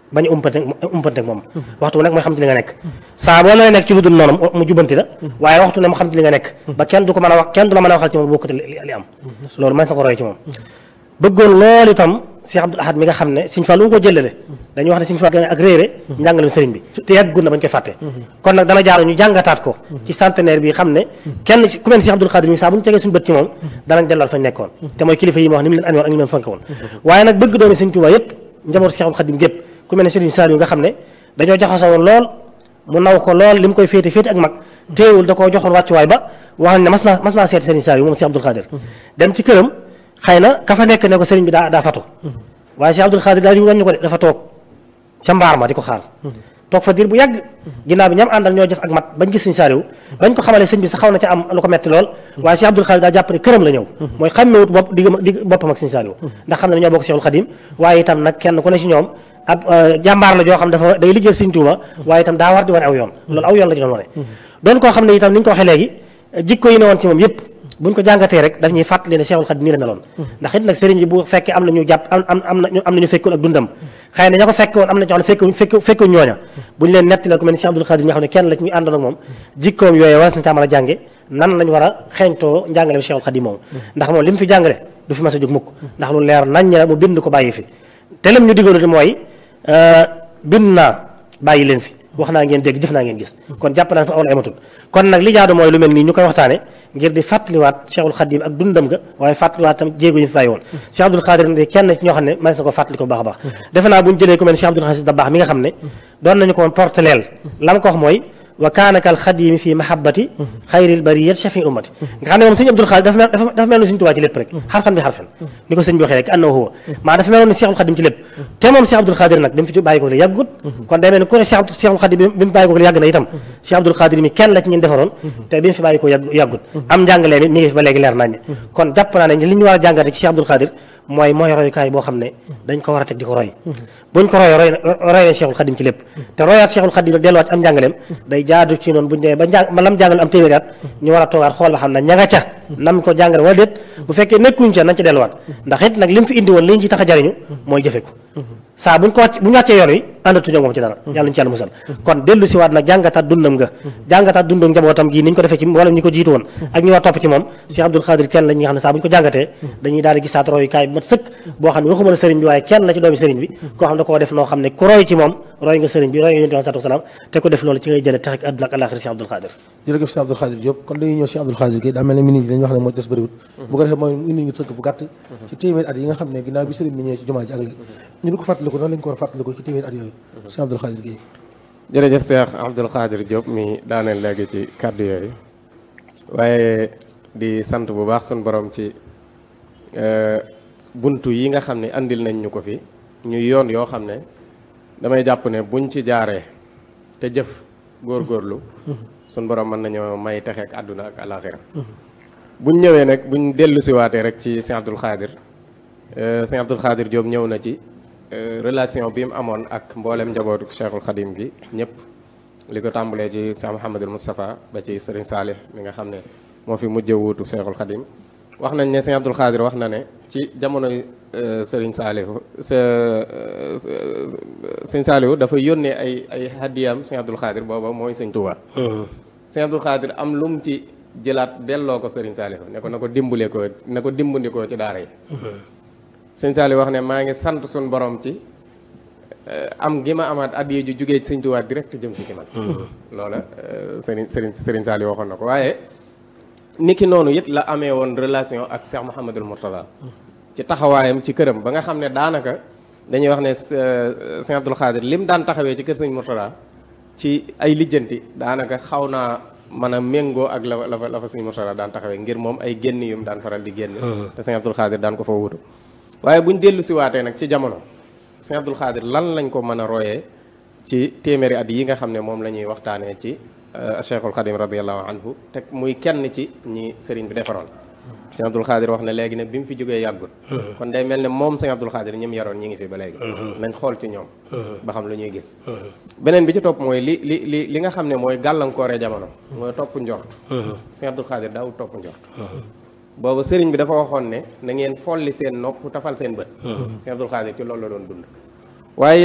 bañ a umpante umpante moom waxtu nag mooy xam ci li nga nekk saa boo nee nekk ci lu dul noonu mu jubbanti la waaye waxtu ne mu xam ci li nga nekk ba kenn du ko mën a wax kenn du la mën a waxal ci moom bokkati li am loolu mën na ko roy ci moom bëggoon loolu itam Cheikh Abdoul Ahad mi nga xam ne Sëñ Fallu mu ko jëlale dañuy wax ne Sëñ Fallu ak réere njàngalem sëriñ bi te yàggul na bañ koy fàtte kon nag dana jaar ñu jàngataat ko ci centenaire bi xam ne kenn ku mel Cheikh Abdoul Khadir mi saa bu ñu tegee suñu bët ci moom danañ delluwaat fañ nekkoon te mooy kilifa yi ma wax ni mu leen amee woon ak ni mu leen fonke woon waaye nag bëgg doomi Sëñ Tuubaa yëpp njaboot Cheikh Abdoul Khadim gépp ku mel ne Sëriñ Saliou nga xam ne dañoo jaxasoo woon lool mu naw ko lool li mu koy féete féete ak mag téewul da koo joxoon wàccuwaay ba wax ne mas naa mas naa seeti Sëriñ Saliou moom Cheikh Abdoul Khadir dem ci këram xëy na ka fa nekk ne ko sëriñ bi daa daa fatu waaye Cheikh Abdoul Khadir daal di wàññi ko de dafa toog ca mbaar ma di ko xaar toog fa diir bu yàgg ginnaaw bi ñam àndal ñoo jëf ak mat bañ gis sëñ Saliou bañ ko xamalee sëñ bi sax xaw na ca am lu ko metti lool waaye Cheikh Abdoul Khadir daa jàpp ne këram la ñëw mooy xàmmewut bopp digg digg boppam ak sëñ Saliou ndax xam ne ñoo bokk Cheikhul Khadim waaye itam nag kenn ku ne ci ñoom ab jàmbaar la joo xam dafa day liggéey sëñ Tuuba waaye itam daa war di wane aw yoon loolu aw yoon la ci doon wane doon koo xam ne itam ni ñu ko waxee léegi jikko yi ne woon ci moom yëpp buñ ko jàngatee rek daf ñuy fàttali ne Cheikhul Khadim nii la meloon ndax it nag sëriñ bi bu fekkee am na ñu jàpp am am am na am na ñu fekkoon ak dundam xëy na ña ko fekke woon am na ñoo xam ne fekk fekk ñooña buñ leen netti la ku mel ni Cheikh Abdoul Khadim ñoo xam ne kenn la ci ñu àndoon ak moom jikkoom yooyu was na caa mën a jànge nan lañ war a xeeñtoo njàngale Cheikhul Khadim moom ndax moom li mu fi jàngale du fi mas a jóg mukk ndax lu leer nañ la mu bind ko bàyyi fi te lam ñu diggalu di mooy bind naa bàyyi leen fi wax naa ngeen dégg jëf naa ngeen gis kon jàpp naa fa aw la amatul kon nag li jaadu mooy lu mel nii ñu koy waxtaane ngir di fàttaliwaat Cheikhul Khadim ak dundam ga waaye fàttaliwaat tam jéego ñu fi bàyyi woon Cheikh Abdoul Khadir ne kenn ci ñoo xam ne mënees na ko fàttali ko baax a baax defe naa bu ñu jëlee ku mel ne Cheikh Abdoul Aziz Dabakh mi nga xam ne doon nañu ko woon porteleel la ma ko wax mooy wa kaana kal xadimi fi mahabbati xayril bariyat shafi ummati nga xam ne moom sëñ Abdoul Khadir dafa mel dafa mel ni sëñ Tuubaa ci lépp rek xarfan bi xarfan ni ko sëñ bi waxee rek annahu huwa maa dafa meloon ni Cheikhul Khadim ci lépp te moom Cheikh Abdoul Khadir nag bi mu fi bàyyi ko la yàggut kon day mel ni ku ne Cheikhul Khadim bi mu bàyyi ko la yàgg na itam Cheikh Abdoul Khadir mi kenn la ci ñun defaroon te bi mu fi bàyyi ko yàggut am njàngalee mi mi ngi fi ba léegi leer nañ kon jàpp naa ne li ñu war a jàngate ci Cheikh Abdoul Khadir mooy mooy royukaay boo xam ne dañ ko war a teg di ko roy buñ ko roy roy roy na Cheikhul Khadim ci lépp te royaat Cheikhul Khadim nag delluwaat ci am njàngaleem day jaadu ci noonu buñ demee ba njàng ba lam jàngal am téeméeri at ñu war a toogaat xool ba xam ne ña nga ca nam ko jàngale wala déet bu fekkee nekkuñ ca nañ ca delluwaat ndax it nag li mu fi indi woon li ñu ci tax a jariñu mooy jëfe ko saa buñ ko wàcc bu ñu wàccee yoon wi àndatuñoo moom ci dara yàlla ñu ci yàlla musal kon dellu si waat nag jàngataat dundam nga jàngataat dundam njabootam gii ni ñu ko defee ci wala ñi ko jiitu woon ak ñi war topp ci moom Cheikh Abdoul Khadir kenn la ñi nga xam ne saa bu ñu ko jàngatee dañuy daal di gisaat royukaay bu mat sëkk boo xam ne waxuma la sëriñ bi waaye kenn la ci doomi sëriñ bi koo xam ne da koo def noo xam ne ku roy ci moom roy nga sëriñ bi roy nga yonent bi sallallahu alayhi wasallam te ko def loolu ci ngay jëlee tax ak àdduna ak àllaaxira Cheikh Abdoul Khadir jërëjëf Cheikh Abdoul Khadir Diop kon dañuy ñëw Cheikh Abdoul Khadir gi daa mel ne minute yi dañuy wax ne moo des bëriwut bu ko defee mooy indi ñu tënk bu gàtt ci téeméer at yi nga xam ne ginnaaw bi sëriñ bi ñëwee ci jumaa ji ak léegi ñu di ko fàttaliku noonu lañ ko war a fàttaliku ci téeméer at yooyu Cheikh Abdoul Khadir gi jërëjëf Cheikh Abdoul Khadir Diop mi daaneel léegi ci kàddu yooyu waaye di sant bu baax suñ borom ci buntu yi nga xam ne andil nañ ñu ko fi ñu yoon yoo xam ne damay jàpp ne buñ ci jaaree te jëf góorgóorlu suñ borom mën nañoo may texeek àdduna ak alaxira buñ ñëwee nag buñ dellu siwaatee rek ci Cheikh Abdoul Khadir Cheikh Abdoul Khadir Diop ñëw na ci relation bi mu amoon ak mboolem njabootu Cheikhul Khadim gi ñëpp li ko tàmbalee ci Cheikh Mouhamadul Moustapha ba ci Serigne Salih mi nga xam ne moo fi mujj wuutu Cheikhul Khadim wax nañ ne Cheikh Abdoul Khadir wax na ne ci jamonoy Serigne Salihu Serigne Salihu dafa yónnee ay ay hadiyam Cheikh Abdoul Khadir booba mooy Serigne Touba. Cheikh Abdoul Khadir am lu mu ci jëlaat delloo ko Serigne Salihu ne ko na ko dimbale ko na ko dimbandikoo ci daara yi. Serigne Salihu wax ne maa ngi sant suñu borom ci am gi ma amaat addiya ju jugee ci Serigne Touba direct jëm si ci man. loola Serigne Serigne Serigne Salihu waxoon na ko waaye. niki noonu it la amee woon relation ak Cheikh Mouhamadul Mourtada ci taxawaayam ci këram ba nga xam ne daanaka dañuy wax ne Cheikh Abdoul Khadir lim daan taxawee ci kër sëñ Mourtada ci ay lijjanti daanaka xaw naa mën a méngoo ak la la fa la fa sëñ Mourtada daan taxawee ngir moom ay génn yum daan faral di génn. te Cheikh Abdoul Khadir daan ko fa wutu waaye buñ dellu si waatee nag ci jamono Cheikh Abdoul Khadir lan lañ ko mën a royee ci téeméeri at yi nga xam ne moom la ñuy waxtaanee ci. Cheikhul Khadim radiallahu anhu te muy kenn ci ñi sëriñ bi defaroon sëñ Abdoul Khadir wax ne léegi ne bi mu fi jógee yàggul kon day mel ne moom sëñ Abdoul Khadir ñi mu yaroon ñi ngi fi ba léegi nañ xool ci ñoom ba xam lu ñuy gis beneen bi ci topp mooy li li li li nga xam ne mooy gàllankooree jamono mooy topp njort sëñ Abdoul Khadir daawul topp njort boobu sëriñ bi dafa waxoon ne na ngeen folli seen nopp tafal seen bët sëñ Abdoul Khadir ci loolu la doon dund waaye